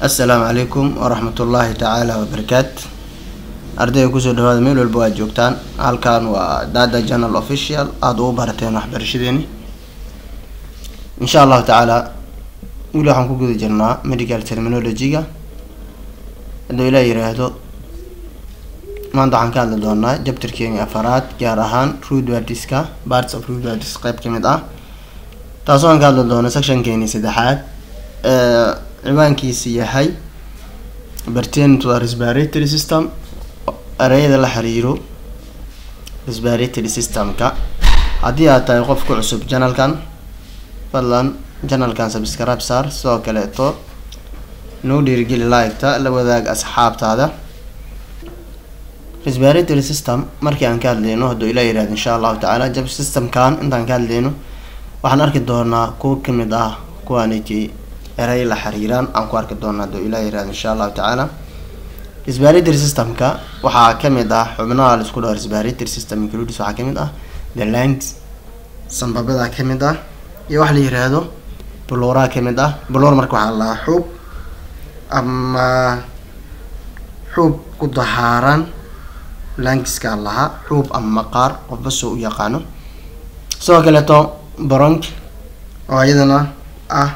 assalaamu calaykum waraxmatullaahi tacaala wabarakaat ardayga kusoo dhawaada meel walba waad joogtaan halkan waa dada journal official aada ugu barateen waxbarashadeeni insha allahu tacaala weli waxaan ku guda jirnaa medical terminology-ga hadduu ilaa yiraahdo maanta waxaan ka hadli doonaa jabtarkeeni afaraad gaar ahaan roodwardiska parts of roodwardis qeyb ka mid ah taasoo aan ka hadli doono sectionkeeni saddexaad ciwaankiisi yahay pertaining to the respiratory system ereyada la xiriiro respiratory systemka haddii aad tahay qof ku cusub janalkan fadlan janalkan subscribe saar sidoo kaleeto noo dhiirigeli like-ta la wadaag asxaabtaada respiratory system markii aan ka hadleyno hadduu ilaa yirahdo insha allahu tacaala jab systemkan intaan ka hadleyno waxaan arki doonaa kuwa kamid ah kuwaaniti erey la xiriiraan aan ku arki doona hadduu ilaa yirahdo insha allahu tacaala respiratory systemka waxaa kamid ah xubnaha la isku dhaho respiratory system includes waxaa kamid ah the lungs sanbabada kamid ah iyo waxa la yiraahdo buluuraha kamid ah buluur marka waxaa lahaa xuub ama xuub ku dahaaran langiska lahaa xuub ama maqaar qofba soo u yaqaano sidoo kaleeto bronk oo iyadana ah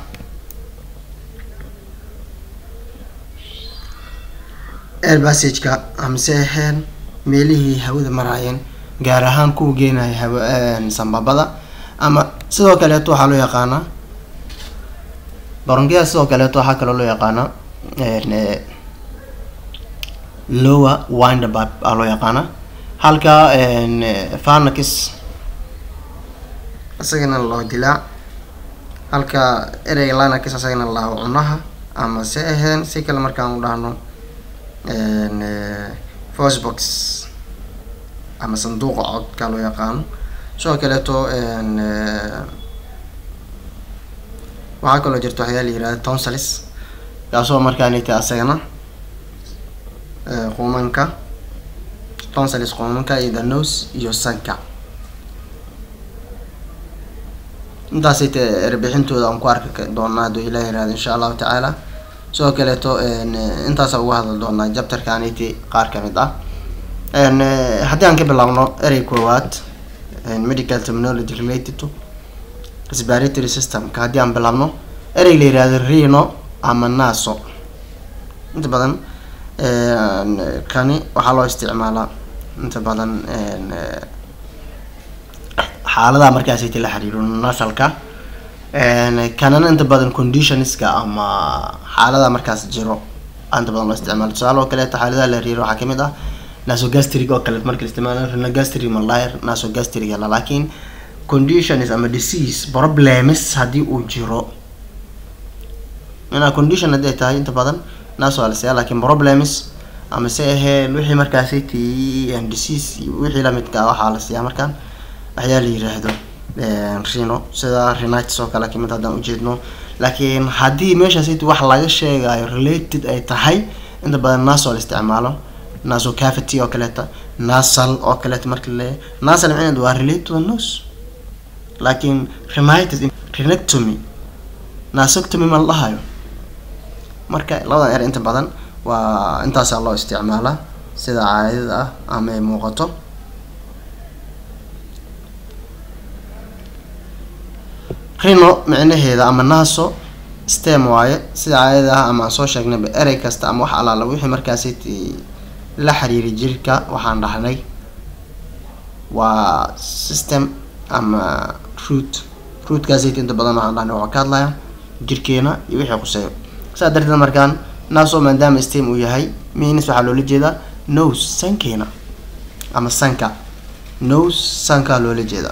air passageka amase aheen meelihii hawada maraayeen gaar ahaan kuwa geenaya hawa sambabada ama sidoo kaleeto waxaa loo yaqaanaa baronkyada sidoo kaleeto waxaa kaloo loo yaqaanaa lower winderbab aa loo yaqaanaa halka fanax isagana loo dilaa halka ereyga lanax isagana lao cunaha ama se aheen si kale markaan u dhahno fosbox ama sanduuqa codka loo yaqaano sidoo kaleeto waxaa kaloo jirta waxyaa la yirahda tonsalis kaasoo markaanita asagana quumanka tonsalis quumanka iyo the nose iyo sanka intaasay te erbixintooda aan ku arki doonaa hadduu ilaa yirahdo insha allahu tacaala sidoo kaleeto intaasa uga hadli doonaa jabtarkaniti qaar kamid ah haddii aan ka bilaabno erey koowaad medical terminology related to respiratory systemka haddii aan bilaabno erey la yirahdo reno ama naso inta badan kani waxaa loo isticmaalaa inta badan xaaladaha markaasiti la xiriiro nasalka kanana inta badan conditionska ama xaalada markaas jiro inta badan loo isticmaalo tusaale oo kaleeto xaaladaha la riiro waxaa kamid ah nasogastrig oo kale marka la isticmaalo renogastrig malayer nasogastrig la laakiin conditions ama disease problems haddii uu jiro inaa condition haddii ay tahay inta badan naso waa la siiyaa lakiin problems ama se aheen wixii markaasi ti disease wixii lamidka waxaa la siiyaa markaan waxyaa la yiraahdo rino sida renites oo kale kamid haddaan ujeedno laakiin haddii meeshaasiti wax laga sheegayo related ay tahay inta badan naso la isticmaalo naso cavity oo kaleeta nasal oo kaleeta marka laleeyahay nasal micneed waa related to the nose laakiin renitis renectomy nasoctomy ma la dhahayo marka labadan er inta badan waa intaasaa loo isticmaalaa sida caadada ah ama ay muuqato rino micnaheeda ama naso stem waaye sida caadada ah ama aan soo sheegnayba erey kasta ama wax alaala wixii markaasi la xiriiri jirka waxaan dhahnay waa system ama root rootkaasayt inta badan waxaan dhahnay waxaa ka hadlaya jirkeena iyo wixii quseeyo saa darteed markaan naso maadaama stem uu yahay minis waxaa loola jeedaa nose sankeena ama sanka nose sankaa loola jeedaa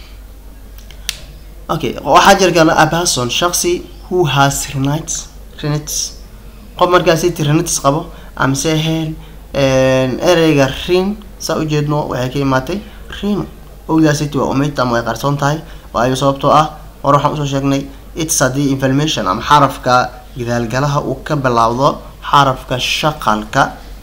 okay waxaa jira kale a person shaksi who has renitis renitis qof markaasiti renitis qabo amase aheen ereyga rin saa ujeedno waxay ka imaatay rino owdaasiti waa umid ama way qarsoon tahay waayo sababtoo ah hore waxaan usoo sheegnay its haddii information ama xarafka gidaalgalaha uu ka bilaawdo xarafka shaqalka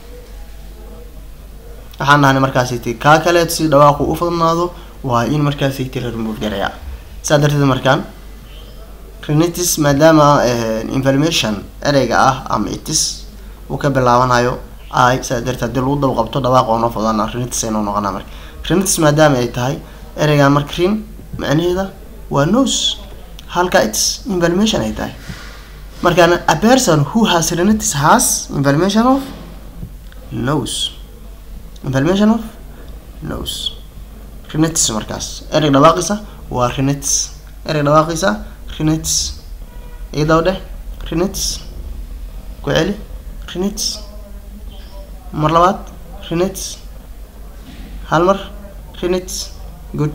waxaan dhahnay markaasiti kaa kaleet si dhawaaqu u fudnaado waa in markaasiti la remove garaya saa darteed markaan rinitis maadaama information ereyga ah ama itis uu ka bilaabanayo i saa darteed haddii lagu daba qabto dhawaaq oo noo fudana rinitis aynu noqonaa marka rinitis maadaama ay tahay ereygan marka rin macnaheeda waa nose halka its information ay tahay markaana a person who has rinitis has information of nose information of nose rinitis markaas ereg dhawaaqisa waa rinitis ereg dhawaaqisa rinitis iyadaw dheh rinitis ku celi rinitis mar labaad rinitis hal mar rinitis good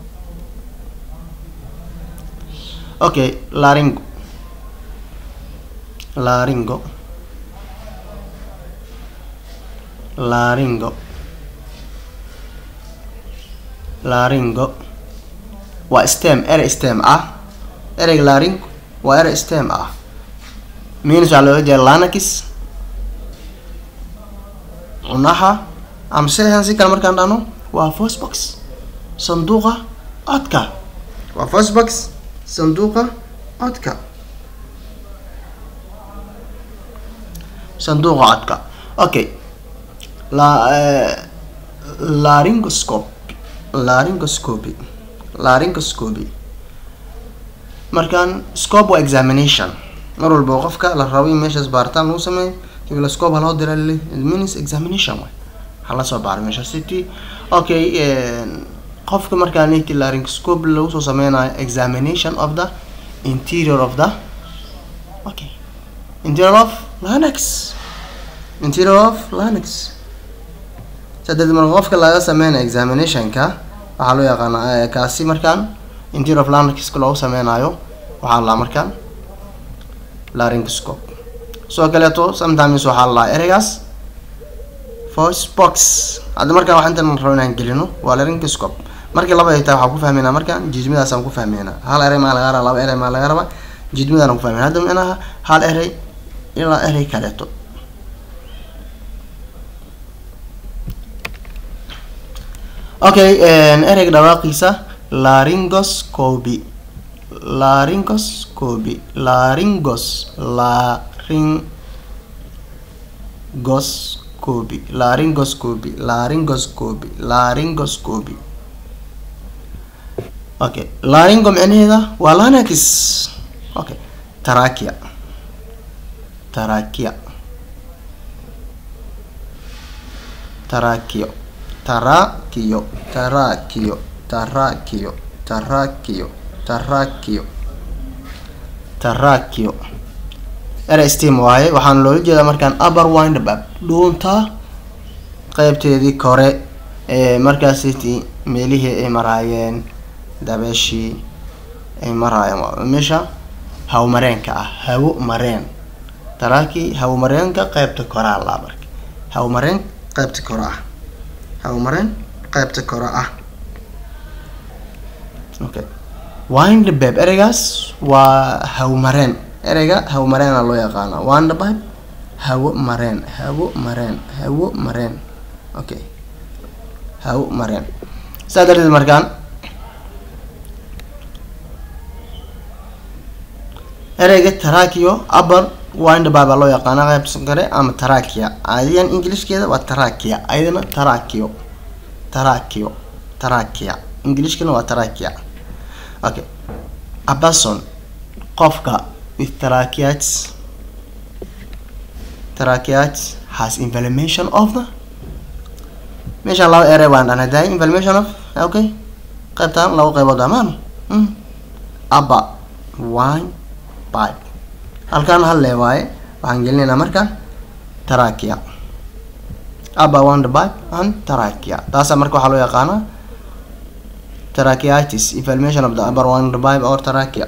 okay laringo laringo laringo laringo waa stem erey stem ah ereyga laringo waa erey stem ah means waxaa looga jeeda lanakis cunaha ama sian si kale markaan dhahno waa fosbox sanduuqa codka waa fosbox sanduuqa codka sanduuqa codka okay la laryngoscope laryngoscopy laryngoscopy markaan scope waa examination mar walba qofka la rabo in meeshaas baaritaan lagu sameeyo hibloscope ha loo dira lili means examination way hala soo baaro meesha city okay qofka markaa niti laryngoscope lagu soo sameynayo examination of the interior of the okay interior of larynx interior of larynx sadeed marka qofka laga sameynayo examinationka waxaa loo yaqaana kaasi markaan interior of larynxka loogu sameynayo waxaa la markaan laryngoscope sidoo kaleeto sometimes waxaa la ereygaas voice box hadda markaan wax intan rabo inaan gelino waa laryngoscope markii laba ay tahay waxaan ku fahmeynaa markaan jiidmadaasaan ku fahmeynaa hal erey maa laga raba laba erey maa laga raba jiidmadaan ku fahmeyna hadda micnaha hal erey ilaa erey kaleeto okay ereyga dhawaaqiisa laryngoscopy laryngoscopy laryngos laryngoscopy laryngoscopy laryngoscopy laryngoscopy okay laryngo micnaheeda waa lanax okay tarakia tarakia tarakio tarakio tarakio tarakio tarakio tarakio tarakio erey stem waaye waxaana loola jeedaa markaan upper windbab dhuunta qeybteedii kore ee markaasiti meelihii ay maraayeen dabeeshii ay maraayeen meesha hawo mareenka ah hawo mareen taraaki hawo mareenka qeybta koraa laa marka hawo mareen qeybta kore ah hawo mareen qeybta kore ah okay windbab ereygaas waa hawo mareen ereyga hawo mareena loo yaqaana windbab hawo mareen hawo mareen hawo mareen okay hawo mareen saa darteed markaan ereyga tarakio upper windbab loo yaqaana qeybta kare ama tarakia adigan englishkeeda waa tarakia ayadana tarakio tarakio tarakia englishkana waa tarakia okay a person qofka with tracheates tracheates has inflammation of the meeshaan laba erey baan dhan hadahay inflammation of okay qaybtaan laba qaybood amaan aba wine pipe halkaan hal lee waaye waxaan gelinaynaa markaan trachea aba wine pipe and trachea taasaa marka waxaa loo yaqaanaa tracheatis inflammation of the upper wine pipe or trachea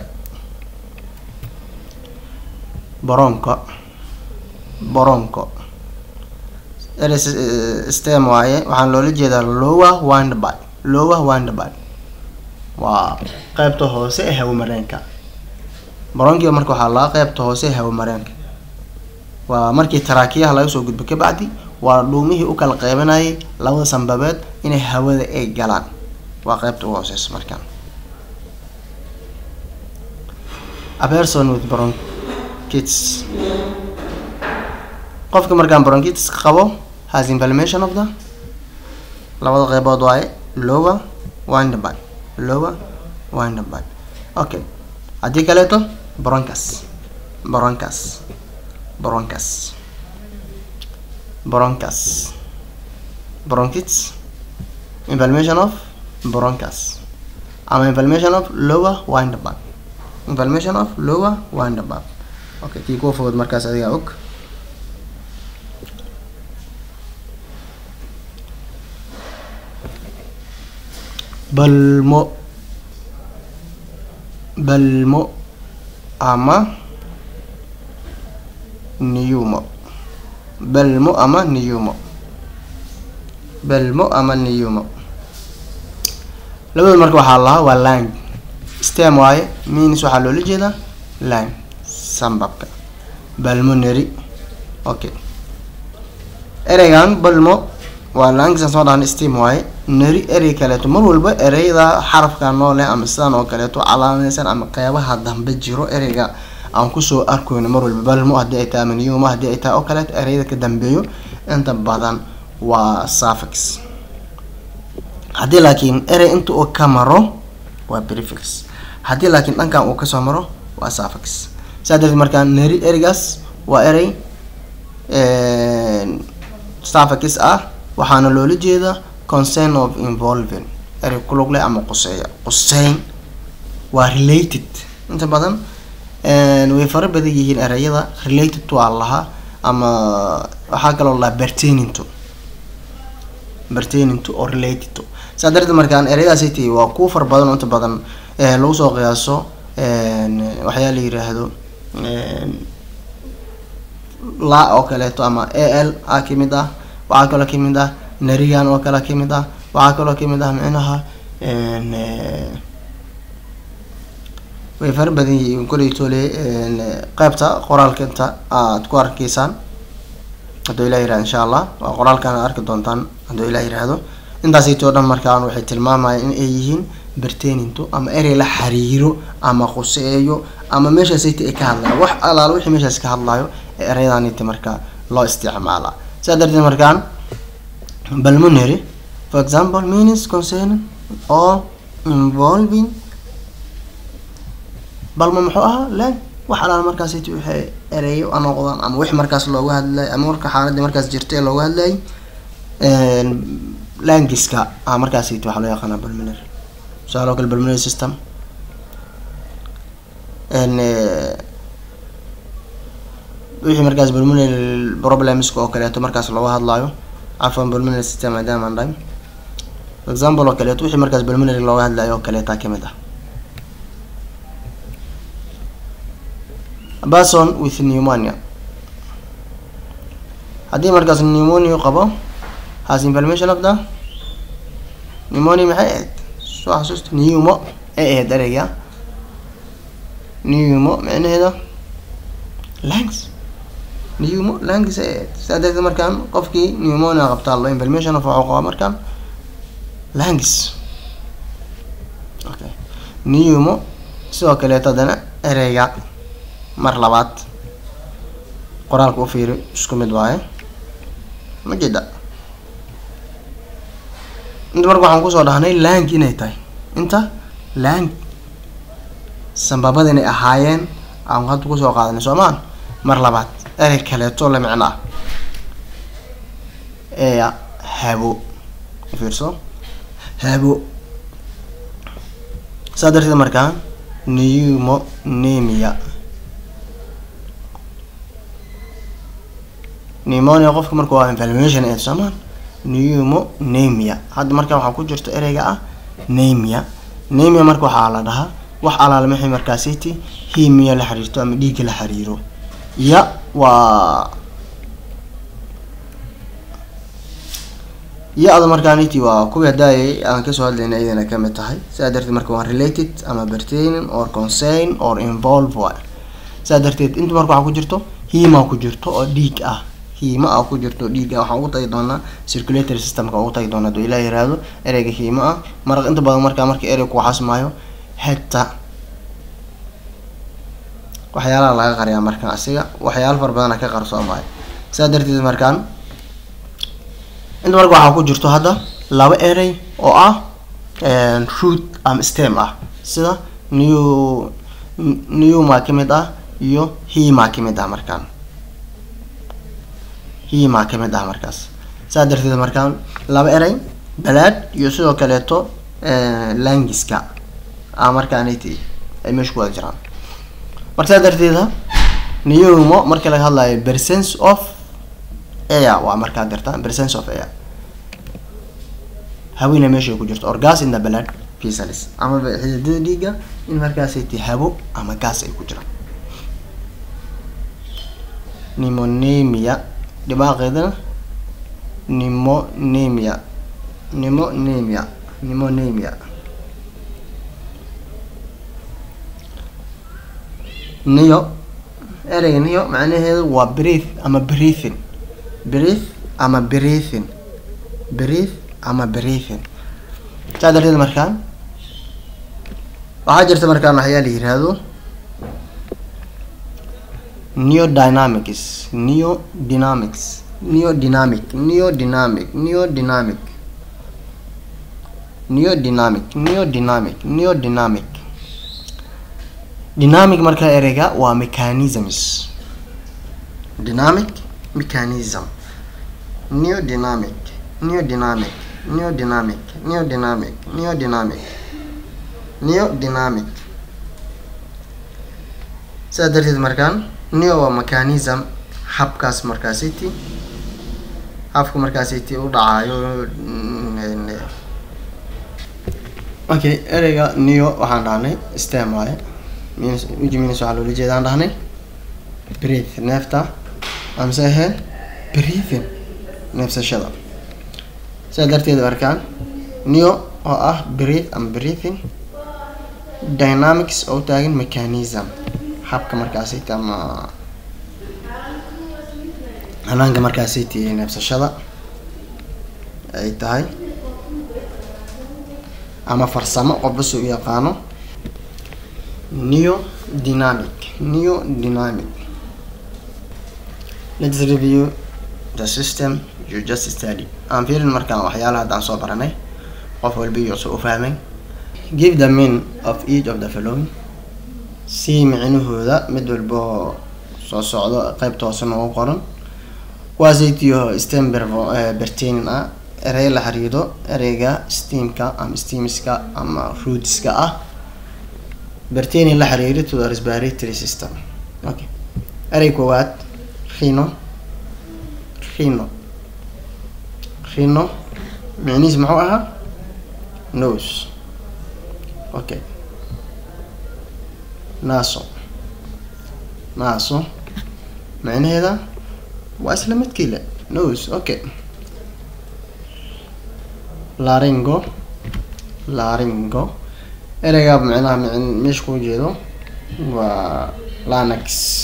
boronko boronko eres stem waaye waxaan loola jeedaa lower windby lower windby waa qeybta hoose ee hawo mareenka boronkiiba marka waxaa laga qeybta hoose ee hawo mareenka waa markii taraakiyaha laga soo gudbo kabacdi waa dhuumihii u kala qeybanayay labada sanbabeed inay hawada ay galaan waa qeybta ugu hooseysa markaan a person with bronchitis qofka markaan bronchitis qabo has inflammation of the labada qeybood waaye lower windbag lower windbag okay haddii kaleeto broncus broncus broncus broncus bronchitis inflammation of broncus ama inflammation of lower windbag inflammation of lower windbag okay kii kuwa fogod markaas adigaa og balmo balmo ama niyumo balmo ama niyumo balmo ama niyumo labada marka waxaa lahaa waa lang stem waaye means waxaa loola jeedaa lang sambabka balmonary okay ereygan balmo waa laangisan soo dhahan stem waaye neri erey kaleeto mar walba ereyda xarafka noole ama sidan oo kaleeto calaamaysan ama qeybaha dambe jiro ereyga aan kusoo arkeyno mar walba balmo haddii ay tahay ama niyuma haddii ay tahay oo kaleeto ereyada ka dambeeyo inta badan waa suffix haddii laakiin erey inta uu ka maro waa prefix haddii laakiin dhankan uu kasoo maro waa suffix saa darteed markaa neri ereygaas waa erey suffix ah waxaana loola jeedaa concern of involving erey kulug leh ama quseeya quseyn waa related inta badan way fara badan yihiin ereyada related to aa lahaa ama waxaa kaloo lahaa pertaining to pertaining to or related to saa darteed markaan ereyadaasi ti waa kuwa fara badan oo inta badan lagu soo qiyaaso waxyaa la yiraahdo la oo kaleeto ama a l a kamid ah waxaa kaloo kamid ah narigan oo kale kamid ah waxaa kaloo kamid ah micnaha way fara badan yihiin koleytole qeybta qoraalka inta aad ku arkeysaan hadduu ilah yirahdo insha allah waa qoraalkan aad arki doontaan hadduu ilah yiraahdo intaasaytoo dhan markaan waxay tilmaamayaan in ay yihiin bertaininto ama erey la xiriiro ama khuseeyo ama meeshaasayta ay ka hadlayo wax alaalo wixii meeshaas ka hadlayo ee ereyadaanita markaa loo isticmaalaa saa darteed markaan pulmonary for example means concern or involving balmo muxuu ahaa lang wax alaala markaasiti waxay ereeyo anoqdaan ama wix markaas looga hadlay ama marka xaaladii markaas jirta ee looga hadlayay langiska ah markaasiti waxaa loo yaqaanaa pulmonary tusaale oo kale pulmonary system wixii markaas pulmonary problemska oo kaleeto markaas looga hadlayo cafwan pulmonary system maadaama aan dhahay example oo kaleeto wixii markaas pulmonary looga hadlayo oo kaleeta kamid ah person with pneumonia haddii markaas pneumonia qabo has inflammation of the pneumonia maxay ahayd soo xasuusta pneumo ay ahayd ereyga pneumo micnaheeda langs pneumo langs ay ahayd saa darteed markaan qofkii pneumonia qabtaa lo inflammation of waxuu qabaa markaan langs okay pneumo sidoo kaleeto haddana ereyga mar labaad qoraalka u fiiri isku mid waaye ma jeeda inta marka waxaan kusoo dhahnay lang inay tahay inta lang sambabada inay ahaayeen aan hadda kusoo qaadanay soomaan mar labaad erey kaleeto la micno ah ee habo fiirso habo saa darteed markaa pneumonemia pneumonia qofka marka waa inflammation ee soomaan pneumonemia hadda markaa waxaa ku jirta ereyga ah nemia nemia marka waxaa la dhahaa wax alaala maxay markaasiti himiya la xiriirto ama dhiigga la xiriiro ya waa ya-da markaaniti waa kuwii hadaayay aan kasoo hadlayna iyadana kamid tahay saa darteed marka waa related ama pertaining or concern or involve waay saa darteed inta marka waxaa ku jirto hima ku jirto oo dhiig ah hiima ah ku jirto dhiiga waxaan ugu tagi doonaa circulatory systemka ugu tagi doonaa haduu ilah yiraahdo ereyga hiima ah maraq inta badan markaa marka erey ku xasmaayo heta waxyaalaha laga qariyaa markaan asiga waxyaalo fara badana ka qarsoomayo saa darteed markaan inta marka waxaa ku jirto hadda laba erey oo ah root ama stem ah sida new newmaa kamid ah iyo himaa kamid ah markaan himaa kamid ah markaas saa darteed markaan laba erey balaad iyo sidoo kaleeto langiska a markaanati ay meesha ku wada jiraan marka saa darteeda newmo marka laga hadlayo presence of air waa markaa dirtaan presence of air hawina meesha ku jirto or gas in the blood vessels ama xididada dhiiga in markaasay ti habo ama gas ay ku jiraan pneumonemia dhibaaqeedana pneumonemia pneumonemia pneumonemia niyo ereyga niyo macnaheedu waa breath ama breathing breath ama breathing breath ama breathing saa darteed markaan waxaa jirta markaan waxyaa la yiraahdo neodynamics neodynamics neodynamic neodynamic neodynamic neodynamic neodynamic neodynamic dynamic markaa ereyga waa mechanisms dynamic mechanism neodynamic neodynamic neodynamic neodynamic neodynamic neodynamic sidaa darteed markaan neo waa mechanism habkaas markaasiti habka markaasiti u dhacayo okay ereyga neo waxaan dhahnay stem waaye ujiminis waxaa loola jeedaan dhahnay breath neefta amse ahe breathing neefsashada sidaa darteed markaan neo oo ah breath ama breathing dynamics oo u taagan mechanism habka markaasiti ama hanaanka markaasiti neefsashada ay tahay ama farsamo qofba si u yaqaano neodynamic neodynamic let's review the system you just study aan fiirin markaan waxyaalaha haddaan soo baranay qof walba iyo soo u fahmay give the mean of each of the following si micnahooda mid walba oo soo socdo qeybta hoose noogu qoran kuwaasaytiyo stem bertenin ah erey la xiriiro ereyga steamka ama steamiska ama rootska ah berteni la xiriiri to the respiratory system okay erey koowaad rhino rhino rhino micnihiis muxuu ahaa nose okay naso naso micnaheeda waa isla midkiile nose okay laringo laringo ereygaa micnaha meesha ku jeedo waa lanax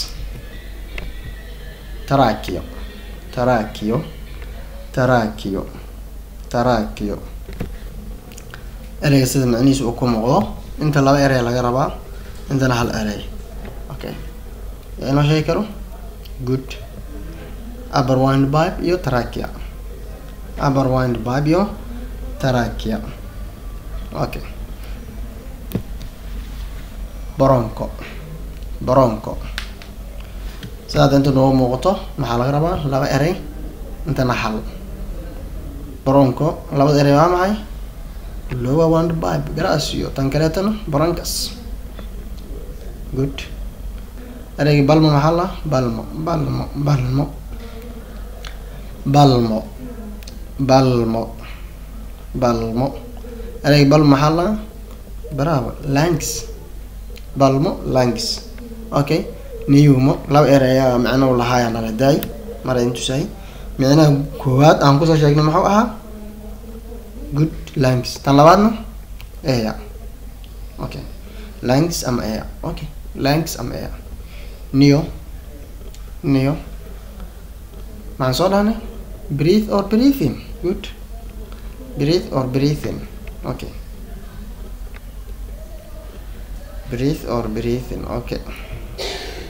tarakio tarakio tarakio tarakio ereyga sida micnihiisa uu ku muuqdo inta laba erey laga rabaa intana hal erey okay yaa inoo sheegi karo good upper wind pipe iyo tarakia upper wind pipe iyo tarakia okay bronco bronco sidaad inta noogu muuqato maxaa laga rabaa laba erey intana hal bronco labada erey waa maxay lower wind pipe garaas iyo tan kaleetana broncas good ereygi balmo maxaa la balmo balmo balmo balmo balmo balmo ereygi balmo maxaa la bravo langs balmo langs okay niyumo laba ereyaa micnou lahaaya nala daay mara intusahay micnaha koowaad aan kusoo sheegnay muxuu ahaa good langs tan labaadna eya okay langs ama eya okay langs ama eya neo neo maxaan soo dhahnay breathe or breathing good breathe or breathing okay breathe or breathing okay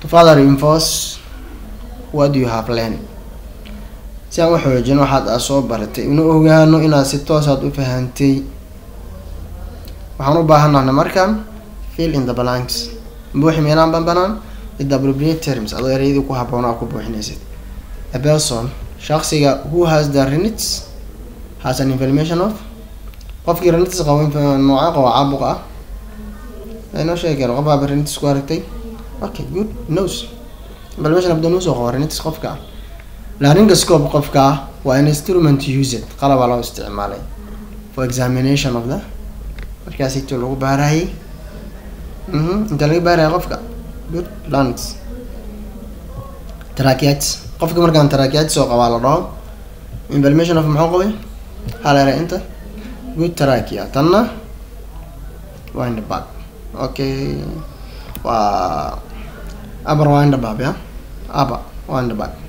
further reinforce what you have learned si aan u xoojin waxaad aa soo baratay inu ogaano inaad si toosaad u fahantay waxaan u baahanahna markaan fill in the blanks buuxi meelaan banbanaan with the appropriate terms adoo ereyadii ku haboon aa ku buuxinaysid a person shaksiga who has the renits has an information of qofkii renitis qabo nooca qabo caabuq ah inoo sheegi karo qof baaba renitis ku aragtay okay good nose information of the nose oo qabo renitis qofka ah laryngoscope qofka ah waa an instrument used qalabaa loo isticmaalay for examination of the markaasito lagu baarayay mhm inta laga baaraya qofka good lungs tracheitis qofka markaan tracheitis oo qabaa la dhaho information of muxuu qabay halera inta good trachea tanna waa in the back okay waa upper waa in the back ya upper waa in the back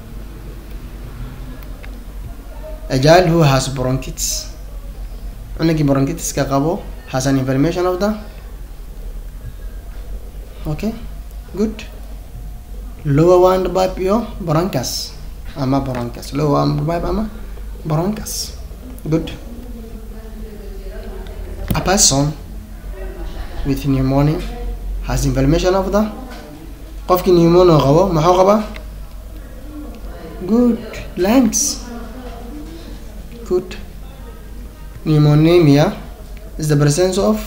a child who has bronchitis cunugii bronchitiska qabo has an information of the okay good lower one pipe iyo bronchus ama bronchus lower one pipe ama bronchus good a person with pneumonia has information of the qofkii pneumonia qabo muxuu qabaa good lungs good pneumonia is the presence of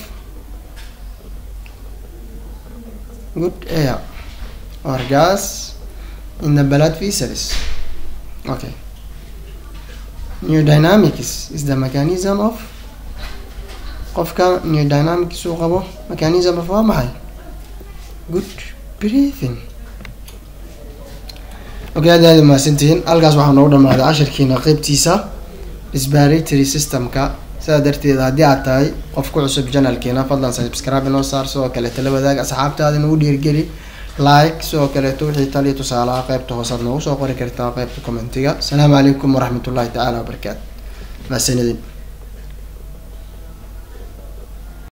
good air or gas in the blood vessels okay neodynamics is the mechanism of qofka neodynamics uu qabo mechanism of waa maxay good breathing okay aad aad umahadsantihiin halkaas waxaa noogu dhamaaday cashirkiina qeybtiisa respiratory systemka sidaa darteed haddii aad tahay qof ku cusub janalkeena fadlan subscribe inoo saar sidoo kale tala wadaag asxaabtaada nagu dhiirgeli like sidoo kaleeto wixii taliya tusaalaha qeybta hoosaad noogu soo qori kartaa qeybta commentiga asalaamu calaykum waraxmatullahi tacaala wabarakaatu mahadsanidin